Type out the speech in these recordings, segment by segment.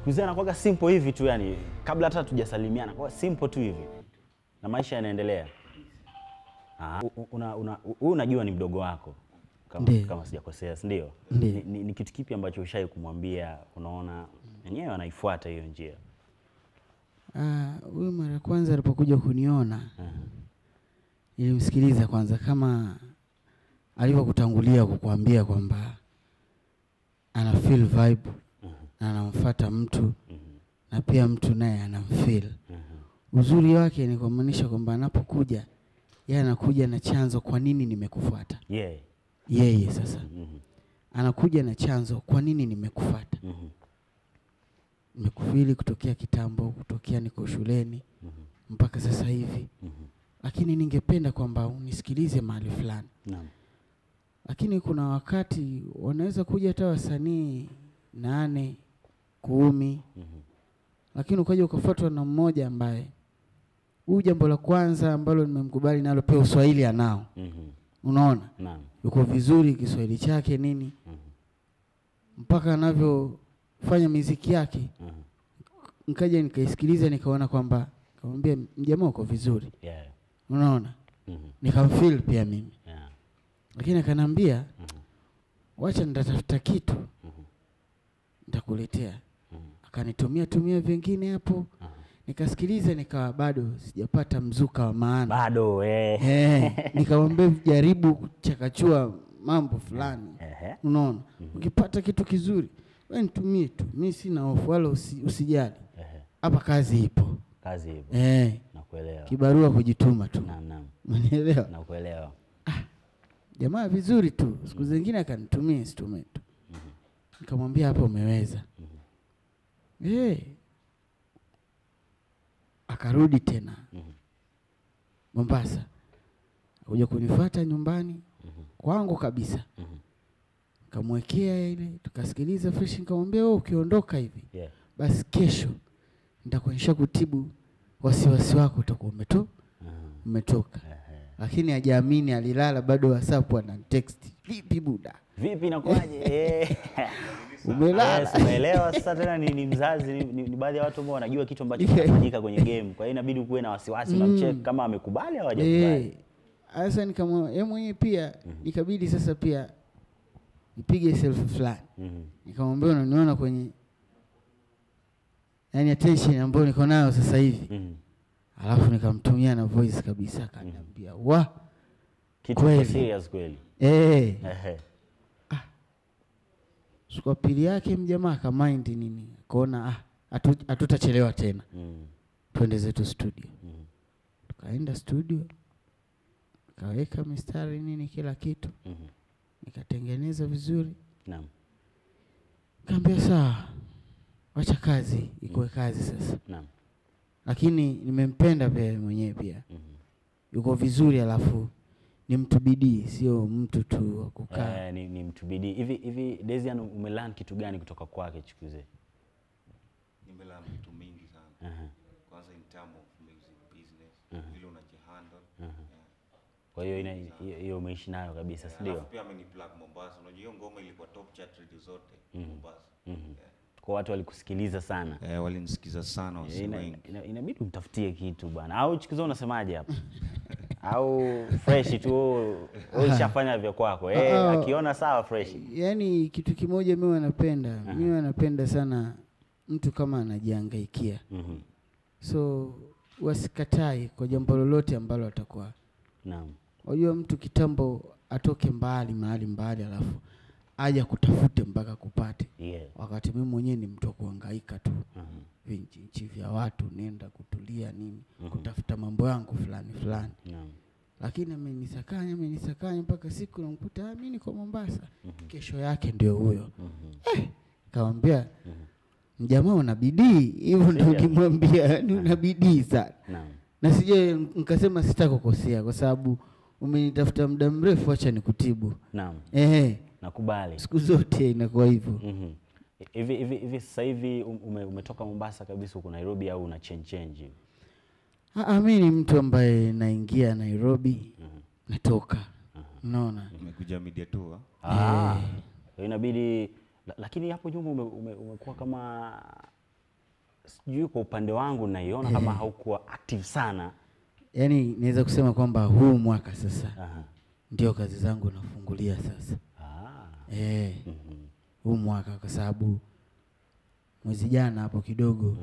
siku hizi anakuwaga simple hivi tu yani, kabla hata tujasalimiana kwa simple tu hivi na maisha yanaendelea. Ah, u- u- una, una, u- huyu unajua ni mdogo wako kama, Ndiyo. kama sijakosea, si ndio? Ndiyo. Ni, ni, ni kitu kipi ambacho ushai kumwambia unaona yenyewe anaifuata hiyo njia? Ah, huyu mara ya kwanza alipokuja kuniona Aha. nilimsikiliza kwanza kama alivyokutangulia kukuambia kwamba ana feel vibe na anamfuata mtu na pia mtu naye anamfeel. Uzuri wake ni kumaanisha kwamba anapokuja yeye anakuja na chanzo, kwa nini nimekufuata Yeah. yeye. Sasa Mhm. anakuja na chanzo, kwa nini nimekufuata. Mhm. Nimekufili kutokea kitambo, kutokea niko shuleni mpaka sasa hivi, Mhm. lakini ningependa kwamba unisikilize mahali fulani. Naam. Lakini kuna wakati wanaweza kuja hata wasanii nane kumi, Mhm. lakini ukaja ukafuatwa na mmoja ambaye huyu, jambo la kwanza ambalo nimemkubali nalo, pia uswahili anao, Mhm. unaona Naam. yuko vizuri Kiswahili chake nini, Mhm. mpaka anavyofanya miziki yake, Mhm. nikaja nikaisikiliza, nikaona kwamba, nikamwambia mjamaa uko vizuri, Yeah. unaona, Mhm. nikamfeel pia mimi, Yeah. lakini akaniambia Mhm. wacha nitatafuta kitu Mhm. nitakuletea. Mhm. Akanitumia tumia vingine hapo, Aha. nikasikiliza, nikawa bado sijapata mzuka wa maana Bado eh. eh, nikamwambia jaribu kuchakachua mambo fulani, Ehe. unaona ukipata kitu kizuri wewe nitumie tu, mi sina hofu wala usi, usijali, Ehe. hapa kazi ipo Kazi hivyo. eh, Nakuelewa. kibarua kujituma tu, Naam, naam. umenielewa? Nakuelewa. Jamaa vizuri tu, siku zingine akanitumia instrument tu, nikamwambia hapa umeweza eh, akarudi tena Mhm. Mombasa, akuja kunifuata nyumbani kwangu kabisa, Mhm. nikamwekea ile, tukasikiliza fresh, nikamwambia wewe ukiondoka hivi Yeah. basi kesho nitakuonyesha kutibu wasiwasi wako, utakuwa umeto Mhm. umetoka. Ehe. Lakini hajaamini, alilala bado, WhatsApp ana text, vipi buda, Vipi inakuwaje? Eh. umelala? Yes, umeelewa sasa tena ni, ni mzazi ni, ni, ni baadhi ya watu ambao wanajua kitu ambacho kinafanyika kwenye game. Kwa hiyo inabidi kuwe na wasiwasi na mcheck kama amekubali au hajakubali. Eh, Sasa nikamwa yeye mwenyewe pia ikabidi sasa pia nipige selfie fulani, Mhm. nikamwambia unaniona kwenye yani attention ambayo niko nayo sasa hivi, Mhm. alafu nikamtumia na voice kabisa, akaniambia wa Kitu Kweli. kwa serious kweli. eh, Ehe. siku ya pili yake mjamaa akamind nini, akaona ah, hatu- hatutachelewa tena, Mhm. twende zetu studio. Mhm. Tukaenda studio, nikaweka mistari nini, kila kitu Mhm. nikatengeneza vizuri, Naam. kaambia sawa, wacha kazi ikuwe kazi sasa. Naam. Lakini nimempenda pia yeye mwenyewe pia Mhm. yuko vizuri, alafu ni mtu bidii, sio mtu tu wa kukaa. Eh, ni, ni mtu bidii. Hivi hivi Desian umelearn kitu gani kutoka kwake chikuze? nimelearn vitu mingi sana Aha. kwanza in term of music business vile unajihandle yeah. Kwa hiyo ina- hiyo hiyo umeishi nayo kabisa, si ndio? alafu pia ameniplug Mombasa unajua hiyo ngoma ilikuwa top chart radio zote Mombasa Mhm. Kwa watu walikusikiliza sana. eh, walinisikiza sana wasi Ina, wengi ina, inabidi umtafutie kitu bwana, au chikuzo unasemaje hapa? au fresh tu wewe wewe ushafanya vya kwako eh, Ah, ah. akiona sawa fresh. Yaani kitu kimoja mimi wanapenda, mimi wanapenda sana mtu kama anajihangaikia, Mhm. so wasikatai kwa jambo lolote ambalo atakuwa Naam. Wajua mtu kitambo atoke mbali mahali mbali, alafu aja kutafute mpaka kupate, Yeah. wakati mimi mwenyewe ni mtu wa kuhangaika tu Mhm. vinchi vya watu, nenda kutulia nini, kutafuta mambo yangu fulani fulani, Naam. lakini amenisakanya amenisakanya mpaka siku namkuta "Ah, mimi niko Mombasa. Kesho yake ndio huyo eh, kawambia mjamaa una bidii hivyo, ndio Serious? ukimwambia ni una bidii sana Naam. na sije nikasema sitakukosea kwa sababu umenitafuta muda mrefu, acha nikutibu. Naam. Ehe, Nakubali. siku zote inakuwa hivyo. Mhm. Hivi hivi hivi sasa hivi um- ume, umetoka Mombasa kabisa uko Nairobi au una change change hivi? Ah, mi ni mtu ambaye naingia Nairobi natoka, unaona umekuja media tour Ah. Kwa hiyo inabidi la, lakini hapo nyuma ume, ume, umekuwa kama sijui kwa upande wangu naiona kama haukuwa active sana. yaani naweza kusema kwamba huu mwaka sasa Aha. ndio kazi zangu nafungulia sasa Ah. eh, Mhm. huu mwaka kwa sababu mwezi jana hapo kidogo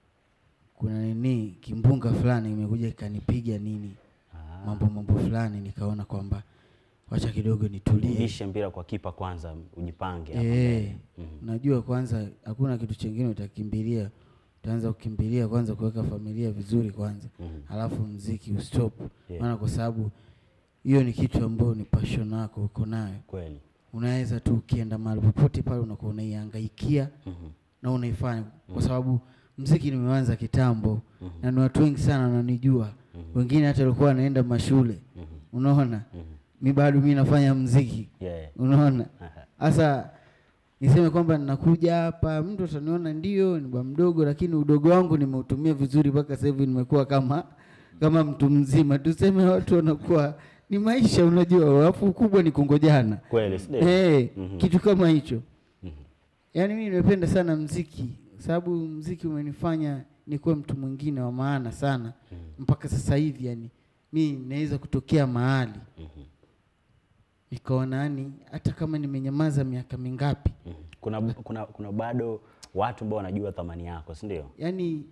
kuna nini kimbunga fulani imekuja ikanipiga nini Ah. mambo mambo fulani nikaona kwamba wacha kidogo nitulie Rudishe mpira kwa kipa kwanza, ujipange hapo Eh, mbele. Mhm. unajua kwanza hakuna kitu chingine utakimbilia utaanza kukimbilia kwanza kuweka familia vizuri kwanza Mhm. alafu mziki ustop Yeah. maana kwa sababu hiyo ni kitu ambayo ni passion yako uko nayo Kweli. unaweza tu ukienda mahali popote pale unakuwa unaihangaikia Mhm. na unaifanya kwa sababu mziki nimeanza kitambo na ni watu wengi sana wananijua wengine hata walikuwa wanaenda mashule unaona mi bado mi nafanya mziki Yeah. unaona Aha. sasa niseme kwamba ninakuja hapa mtu ataniona ndio ni bwa mdogo lakini udogo wangu nimeutumia vizuri mpaka sasa hivi nimekuwa kama kama mtu mzima tuseme watu wanakuwa ni maisha unajua alafu ukubwa ni kungojana Kweli, si ndio? hey, Mhm. kitu kama hicho Mhm. yaani mimi nimependa sana mziki sababu mziki umenifanya nikuwe mtu mwingine wa maana sana mpaka sasa hivi yani mi naweza kutokea mahali Mhm. nikaona yani hata kama nimenyamaza miaka mingapi Mhm. Kuna, kuna, kuna bado watu ambao wanajua thamani yako, si ndio? yani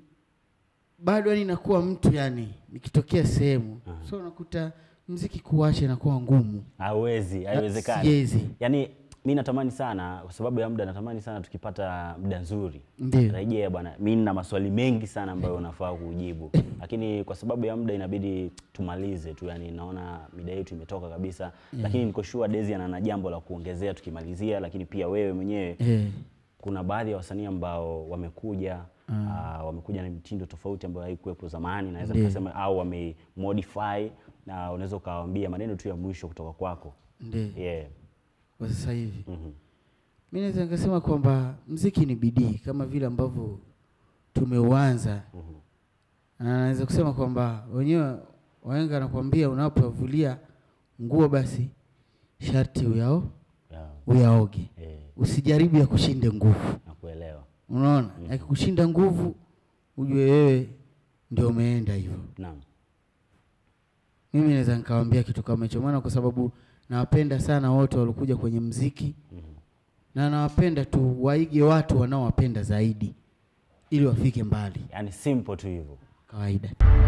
bado yani nakuwa mtu yani nikitokea sehemu so unakuta mziki kuwacha inakuwa ngumu Hawezi, haiwezekani. siwezi Yaani mi natamani sana kwa sababu ya muda, natamani sana tukipata muda nzuri ndio rejea bwana. Mi nina maswali mengi sana ambayo unafaa kujibu, lakini kwa sababu ya muda inabidi tumalize tu, yani naona mida yetu imetoka kabisa, lakini niko sure Dezi ana na jambo la kuongezea tukimalizia, lakini pia wewe mwenyewe eh, kuna baadhi ya wasanii ambao wamekuja ah, wamekuja na mitindo tofauti ambayo haikuwepo zamani, naweza Ndiyo. nikasema au wamemodify, na unaweza ukawaambia maneno tu ya mwisho kutoka kwako. ndio Yeah. kwa sasa hivi Mhm. mi naweza nikasema kwamba mziki ni bidii kama vile ambavyo tumeuanza Mhm. na naweza kusema kwamba wenyewe wahenga anakuambia unapovulia nguo basi sharti uyao Yeah. uyaoge Eh, usijaribu ya kushinde nguvu nakuelewa. unaona akikushinda nguvu ujue wewe ndio umeenda hivyo Naam. mimi naweza nikawambia kitu kama hicho maana kwa sababu nawapenda sana wote waliokuja kwenye mziki Mhm. na nawapenda tu waige watu wanaowapenda zaidi ili wafike mbali Yaani simple tu hivyo. kawaida